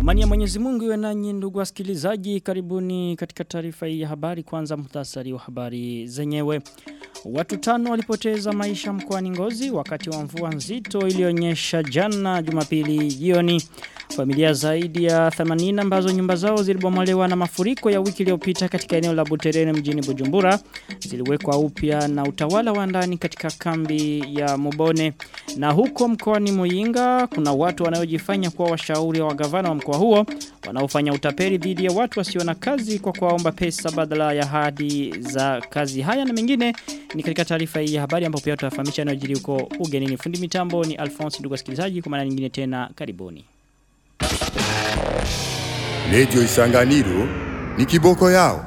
Amani ya Mwenyezi Mungu iwe nanyi ndugu wasikilizaji karibuni katika taarifa hii ya habari kwanza muhtasari wa habari zenyewe. Watu tano walipoteza maisha mkoani Ngozi wakati wa mvua nzito ilionyesha jana Jumapili jioni. Familia zaidi ya 80 ambazo nyumba zao zilibomolewa na mafuriko ya wiki iliyopita katika eneo la Buterere mjini Bujumbura ziliwekwa upya na utawala wa ndani katika kambi ya Mubone. Na huko mkoani Muyinga kuna watu wanaojifanya kuwa washauri wa gavana wa mkoa huo wanaofanya utapeli dhidi ya watu wasio na kazi kwa kuwaomba pesa badala ya hadi za kazi. Haya na mengine ni katika taarifa hii ya habari ambapo pia tutafahamisha yanayojiri huko ugenini. Fundi mitambo ni Alphonse ndugu wasikilizaji kwa maana nyingine tena karibuni. Lejo Isanganiro ni kiboko yao.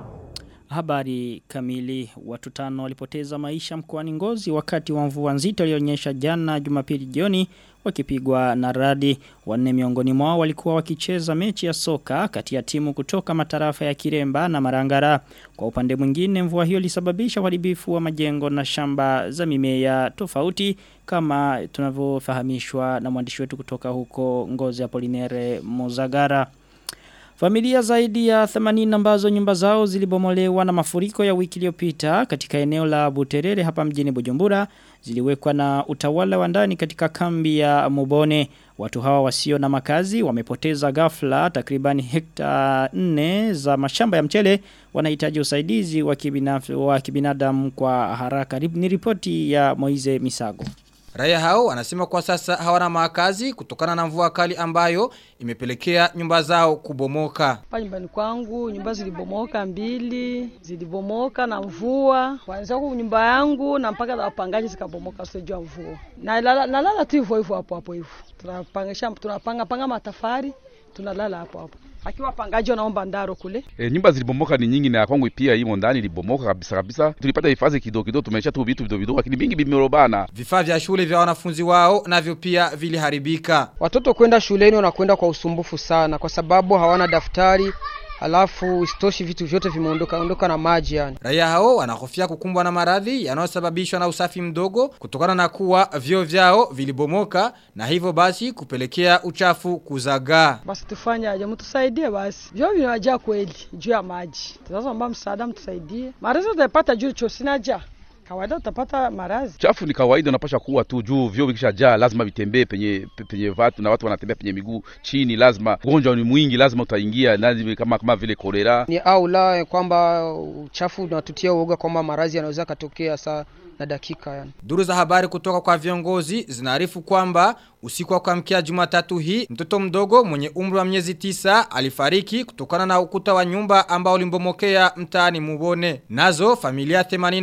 Habari kamili watu tano walipoteza maisha mkoani Ngozi wakati wa mvua nzito ilionyesha jana Jumapili jioni wakipigwa na radi wanne miongoni mwao walikuwa wakicheza mechi ya soka kati ya timu kutoka matarafa ya Kiremba na Marangara kwa upande mwingine mvua hiyo ilisababisha uharibifu wa majengo na shamba za mimea tofauti kama tunavyofahamishwa na mwandishi wetu kutoka huko Ngozi Apolinere Mozagara Familia zaidi ya 80 ambazo nyumba zao zilibomolewa na mafuriko ya wiki iliyopita katika eneo la Buterere hapa mjini Bujumbura ziliwekwa na utawala wa ndani katika kambi ya Mubone. Watu hawa wasio na makazi wamepoteza ghafla takribani hekta 4 za mashamba ya mchele wanahitaji usaidizi wa kibinadamu wa kibinadamu kwa haraka. Ni ripoti ya Moize Misago. Raia hao wanasema kwa sasa hawana makazi kutokana na mvua kali ambayo imepelekea nyumba zao kubomoka. Hapa nyumbani kwangu nyumba zilibomoka mbili, zilibomoka na mvua. Kwanza kwa nyumba yangu na mpaka na wapangaji zikabomoka sio mvua. Na lala, na lala tu hivyo hivyo hapo hapo hivyo. Tunapangisha tunapanga panga matafari, tunalala hapo hapo. Akiwa pangaji wanaomba ndaro kule. E, nyumba zilibomoka ni nyingi na ya kwangu pia imo ndani ilibomoka kabisa kabisa. Tulipata hifadhi kidogo kidogo tumesha tu vitu vidogo vidogo lakini vingi vimerobana. Vifaa vya shule vya wanafunzi wao navyo pia viliharibika. Watoto kwenda shuleni wanakwenda kwa usumbufu sana kwa sababu hawana daftari Alafu istoshi vitu vyote vimeondoka ondoka na maji yani. Raia hao wanahofia kukumbwa na maradhi yanayosababishwa na usafi mdogo kutokana na kuwa vyo vyao vilibomoka na hivyo basi kupelekea uchafu kuzagaa. Basi tufanye aje mtusaidie basi. Vyo vinajaa kweli juu ya maji. Tunaomba msaada mtusaidie. Maradhi tutapata juu chosina ja. Kawaida utapata marazi. Chafu ni kawaida unapasha kuwa tu juu vyo vikishajaa lazima vitembee penye penye watu na watu wanatembea penye miguu chini lazima ugonjwa ni mwingi lazima utaingia lazima kama kama vile kolera. Ni au la kwamba uchafu unatutia uoga kwamba marazi yanaweza katokea saa na dakika yani. Duru za habari kutoka kwa viongozi zinaarifu kwamba usiku wa kuamkia Jumatatu hii mtoto mdogo mwenye umri wa miezi tisa alifariki kutokana na ukuta wa nyumba ambao ulimbomokea mtaani Mubone. Nazo familia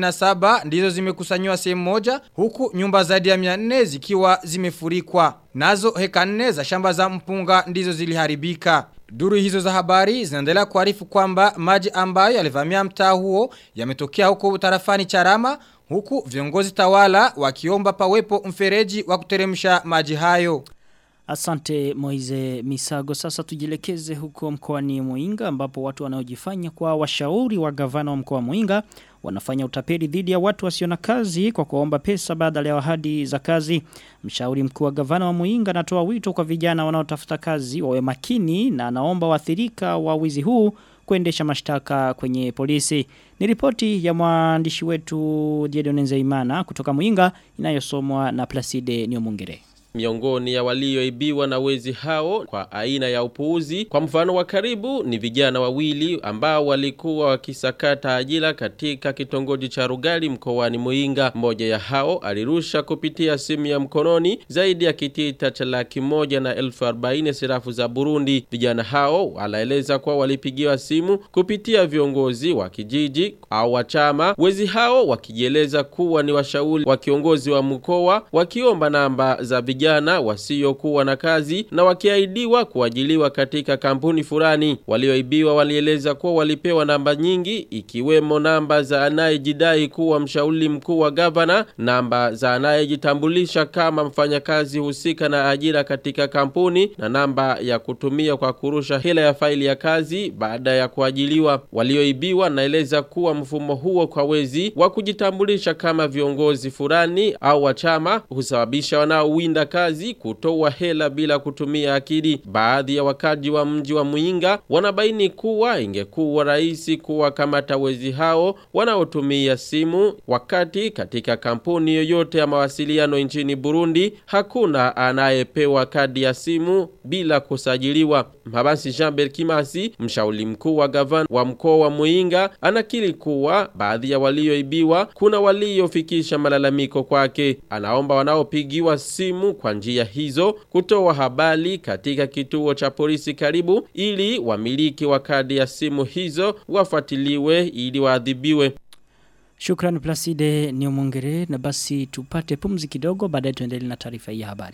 87 ndizo zimekusanywa sehemu moja huku nyumba zaidi ya 400 zikiwa zimefurikwa. Nazo heka nne za shamba za mpunga ndizo ziliharibika. Duru hizo za habari zinaendelea kuarifu kwamba maji ambayo yalivamia mtaa huo yametokea huko tarafani Charama huku viongozi tawala wakiomba pawepo mfereji wa kuteremsha maji hayo. Asante Moize Misago. Sasa tujilekeze huko mkoani Muinga ambapo watu wanaojifanya kwa washauri wa gavana wa mkoa wa Muinga wanafanya utapeli dhidi ya watu wasio na kazi kwa kuomba pesa badala ya ahadi za kazi. Mshauri mkuu wa gavana wa Muinga anatoa wito kwa vijana wanaotafuta kazi wawe makini na anaomba waathirika wa wizi huu kuendesha mashtaka kwenye polisi. Ni ripoti ya mwandishi wetu Diedone Nzeimana kutoka Muinga inayosomwa na Placide Niomungere. Miongoni ya walioibiwa na wezi hao kwa aina ya upuuzi. Kwa mfano wa karibu ni vijana wawili ambao walikuwa wakisakata ajira katika kitongoji cha Rugali mkoani Muinga. Mmoja ya hao alirusha kupitia simu ya mkononi zaidi ya kitita cha laki moja na elfu arobaini sirafu za Burundi. Vijana hao walaeleza kuwa walipigiwa simu kupitia viongozi wa kijiji au wa chama. Wezi hao wakijieleza kuwa ni washauri wa kiongozi wa mkoa wakiomba namba za vijana wasiokuwa na kazi na wakiahidiwa kuajiliwa katika kampuni fulani. Walioibiwa walieleza kuwa walipewa namba nyingi ikiwemo namba za anayejidai kuwa mshauri mkuu wa gavana, namba za anayejitambulisha kama mfanyakazi husika na ajira katika kampuni na namba ya kutumia kwa kurusha hela ya faili ya kazi baada ya kuajiliwa. Walioibiwa naeleza kuwa mfumo huo kwa wezi wa kujitambulisha kama viongozi fulani au wa chama husababisha wanaowinda kazi kutoa hela bila kutumia akili. Baadhi ya wakaji wa mji wa Muinga wanabaini kuwa ingekuwa rahisi kuwakamata wezi hao wanaotumia simu wakati katika kampuni yoyote ya mawasiliano nchini Burundi hakuna anayepewa kadi ya simu bila kusajiliwa. Mhabansi Jean Kimasi, mshauri mkuu wa gavana wa mkoa wa Muinga, anakiri kuwa baadhi ya walioibiwa kuna waliofikisha malalamiko kwake. Anaomba wanaopigiwa simu kwa njia hizo kutoa habari katika kituo cha polisi karibu ili wamiliki wa kadi ya simu hizo wafuatiliwe ili waadhibiwe. Shukran Placide Niomongere na basi tupate pumzi kidogo baadaye tuendelee na taarifa hii ya habari.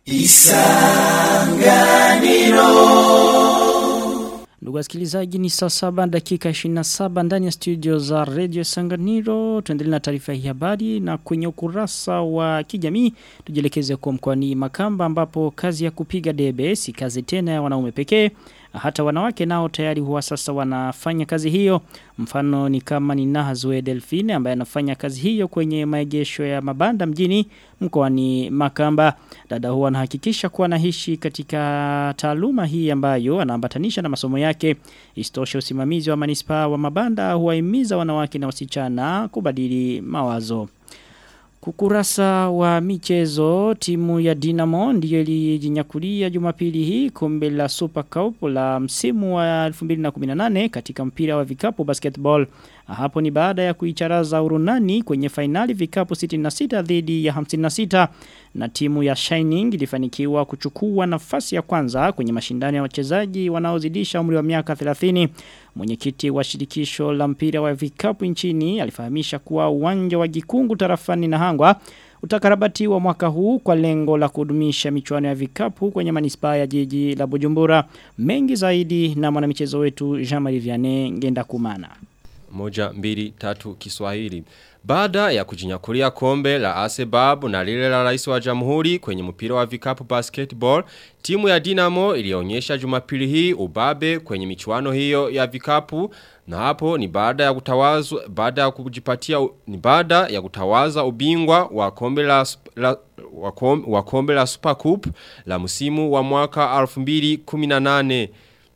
Ndugu wasikilizaji ni saa saba dakika 27 ndani ya studio za Radio Sanganiro. Tuendelee na taarifa hii ya habari na kwenye ukurasa wa kijamii tujielekeze kwa mkoani Makamba ambapo kazi ya kupiga debe si kazi tena ya wanaume pekee. Hata wanawake nao tayari huwa sasa wanafanya kazi hiyo. Mfano ni kama ni Nahazwe Delphine ambaye anafanya kazi hiyo kwenye maegesho ya mabanda mjini mkoani Makamba. Dada huwa anahakikisha kuwa anaishi katika taaluma hii ambayo anaambatanisha na masomo yake. Istosha usimamizi wa manispa wa mabanda huwahimiza wanawake na wasichana kubadili mawazo. Kukurasa wa michezo timu ya Dinamo ndiyo ilijinyakulia Jumapili hii kombe la Super Cup la msimu wa 2018 katika mpira wa vikapu basketball. Hapo ni baada ya kuicharaza Urunani kwenye fainali vikapu 66 dhidi ya 56 na timu ya Shining ilifanikiwa kuchukua nafasi ya kwanza kwenye mashindano ya wachezaji wanaozidisha umri wa miaka 30. Mwenyekiti wa shirikisho la mpira wa vikapu nchini alifahamisha kuwa uwanja wa Gikungu tarafani na Hangwa utakarabatiwa mwaka huu kwa lengo la kudumisha michuano ya vikapu kwenye manispaa ya jiji la Bujumbura. Mengi zaidi na mwanamichezo wetu Jean-Marie Vianney Ngenda Kumana. Moja, mbili, tatu, kiswahili. Baada ya kujinyakulia kombe la Asebab na lile la rais wa jamhuri kwenye mpira wa vikapu basketball, timu ya Dinamo ilionyesha jumapili hii ubabe kwenye michuano hiyo ya vikapu na hapo ni baada ya kutawazwa baada ya kujipatia ni baada ya kutawaza ubingwa wa kombe la, la wa kombe, wa kombe la Super Cup la msimu wa mwaka 2018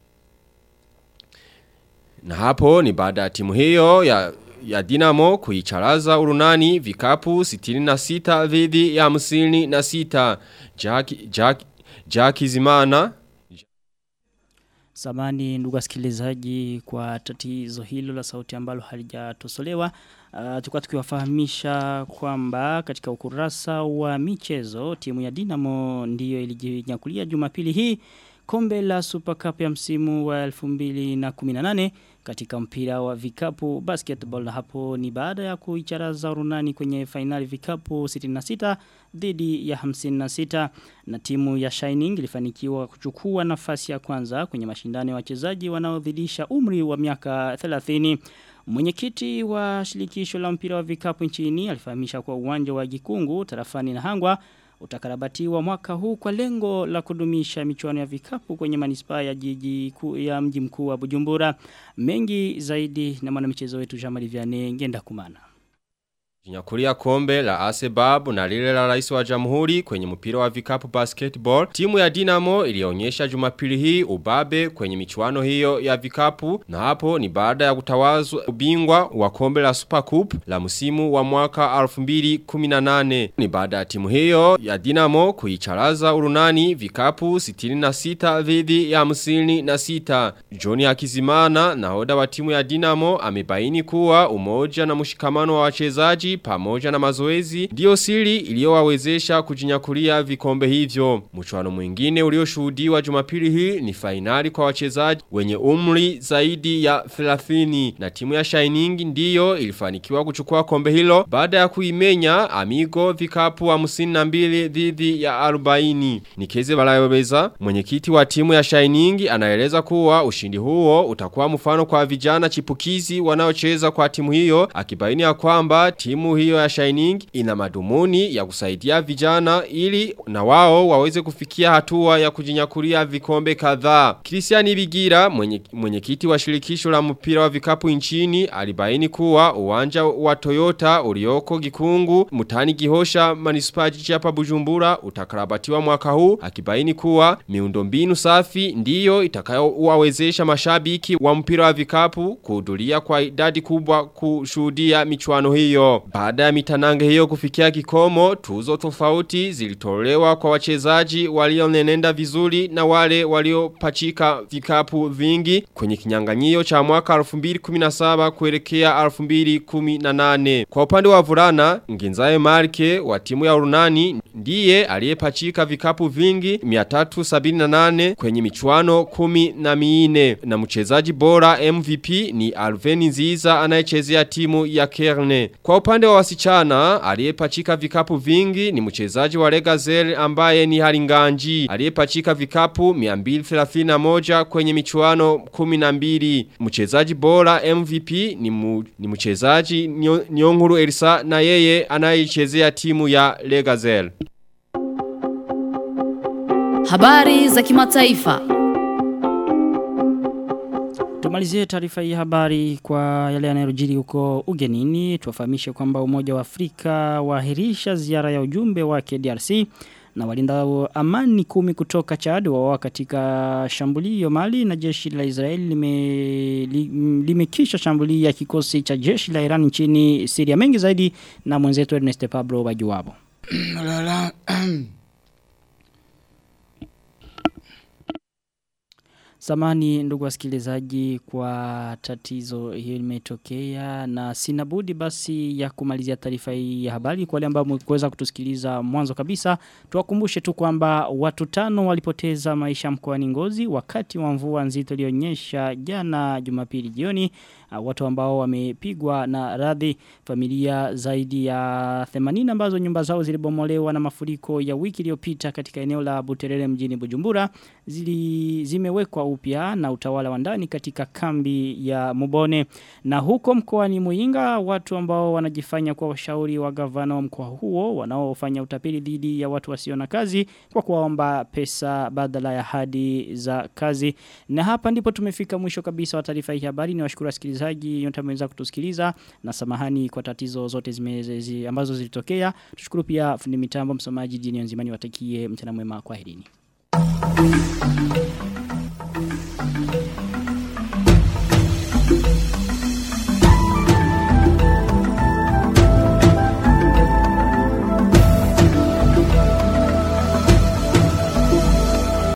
na hapo ni baada ya timu hiyo ya ya Dinamo kuicharaza urunani vikapu 66 dhidi ya hamsini na sita Jack, Jack, Jack Zimana Samani ndugu wasikilizaji kwa tatizo hilo la sauti ambalo halijatosolewa. Uh, tulikuwa tukiwafahamisha kwamba katika ukurasa wa michezo timu ya Dinamo ndiyo ilijinyakulia Jumapili hii kombe la Super Cup ya msimu wa 2018 katika mpira wa vikapu basketball na hapo ni baada ya kuicharaza Urunani kwenye fainali vikapu 66 dhidi ya 56 na timu ya Shining ilifanikiwa kuchukua nafasi ya kwanza kwenye mashindano ya wachezaji wanaodhidisha umri wa miaka 30 Mwenyekiti wa shirikisho la mpira wa vikapu nchini alifahamisha kwa uwanja wa Gikungu tarafani na Hangwa utakarabatiwa mwaka huu kwa lengo la kudumisha michuano ya vikapu kwenye manispaa ya jiji ku, ya mji mkuu wa Bujumbura. Mengi zaidi na mwanamichezo wetu Jamali Vianney ngenda kumana. Jinyakulia kombe la Asebab na lile la rais wa jamhuri kwenye mpira wa vikapu basketball. Timu ya Dinamo ilionyesha jumapili hii ubabe kwenye michuano hiyo ya vikapu na hapo ni baada ya kutawazwa ubingwa wa kombe la Super Cup la msimu wa mwaka 2018. Ni baada ya timu hiyo ya Dinamo kuicharaza urunani vikapu 66 dhidi ya hamsini na sita. Johnny Hakizimana nahoda wa timu ya Dinamo amebaini kuwa umoja na mshikamano wa wachezaji pamoja na mazoezi ndio siri iliyowawezesha kujinyakulia vikombe hivyo. Mchuano mwingine ulioshuhudiwa Jumapili hii ni fainali kwa wachezaji wenye umri zaidi ya 30 na timu ya Shining ndiyo ilifanikiwa kuchukua kombe hilo baada ya kuimenya Amigo vikapu 52 dhidi ya 40. Nikeze Balayobeza mwenyekiti wa timu ya Shining anaeleza kuwa ushindi huo utakuwa mfano kwa vijana chipukizi wanaocheza kwa timu hiyo akibaini ya kwamba timu timu hiyo ya Shining ina madumuni ya kusaidia vijana ili na wao waweze kufikia hatua ya kujinyakulia vikombe kadhaa. Christian Bigira mwenye mwenyekiti wa shirikisho la mpira wa vikapu nchini alibaini kuwa uwanja wa Toyota ulioko Gikungu mutani Gihosha manispaa jiji hapa Bujumbura utakarabatiwa mwaka huu akibaini kuwa miundombinu safi ndiyo itakayowawezesha mashabiki wa mpira wa vikapu kuhudhuria kwa idadi kubwa kushuhudia michuano hiyo. Baada ya mitanange hiyo kufikia kikomo, tuzo tofauti zilitolewa kwa wachezaji walionenenda vizuri na wale waliopachika vikapu vingi kwenye kinyanganyio cha mwaka 2017 kuelekea 2018. Kwa upande wa vulana, Nginzae Marke wa timu ya Urunani ndiye aliyepachika vikapu vingi 378 kwenye michuano kumi na miine. Na mchezaji bora MVP ni Alveni Nziza anayechezea timu ya Kerne. Kwa upande wa wasichana, aliyepachika vikapu vingi ni mchezaji wa Legazel ambaye ni Haringanji. Aliyepachika vikapu 231 kwenye michuano 12. Mchezaji bora MVP ni, mu, ni mchezaji Nyonguru Elisa na yeye anayechezea timu ya Legazel. Habari za kimataifa. Tumalizie taarifa hii habari kwa yale yanayojiri huko ugenini. Tuwafahamishe kwamba Umoja wa Afrika waahirisha ziara ya ujumbe wake DRC na walinda amani kumi kutoka Chad wawa katika shambulio Mali na jeshi la Israeli limekisha lime shambulia kikosi cha jeshi la Iran nchini Syria mengi zaidi na mwenzetu Ernest Pablo Bajuwabo. Samani ndugu wasikilizaji kwa tatizo hiyo limetokea na sinabudi basi ya kumalizia taarifa hii ya habari kwa wale ambao mwekuweza kutusikiliza mwanzo kabisa tuwakumbushe tu kwamba watu tano walipoteza maisha mkoani Ngozi wakati wa mvua nzito ilionyesha jana Jumapili jioni uh, watu ambao wamepigwa na radhi familia zaidi ya 80 ambazo nyumba zao zilibomolewa na mafuriko ya wiki iliyopita katika eneo la Buterere mjini Bujumbura zili zimewekwa upya na utawala wa ndani katika kambi ya Mubone na huko mkoani Muinga watu ambao wanajifanya kwa washauri wa gavana wa mkoa huo wanaofanya utapeli dhidi ya watu wasio na kazi kwa kuwaomba pesa badala ya hadi za kazi na hapa ndipo tumefika mwisho kabisa wa taarifa hii habari ni washukuru wasikilizaji yote mmeweza kutusikiliza na samahani kwa tatizo zote zimezi ambazo zilitokea tushukuru pia fundi mitambo msomaji jini nzimani watakie mchana mwema kwaherini Thank you.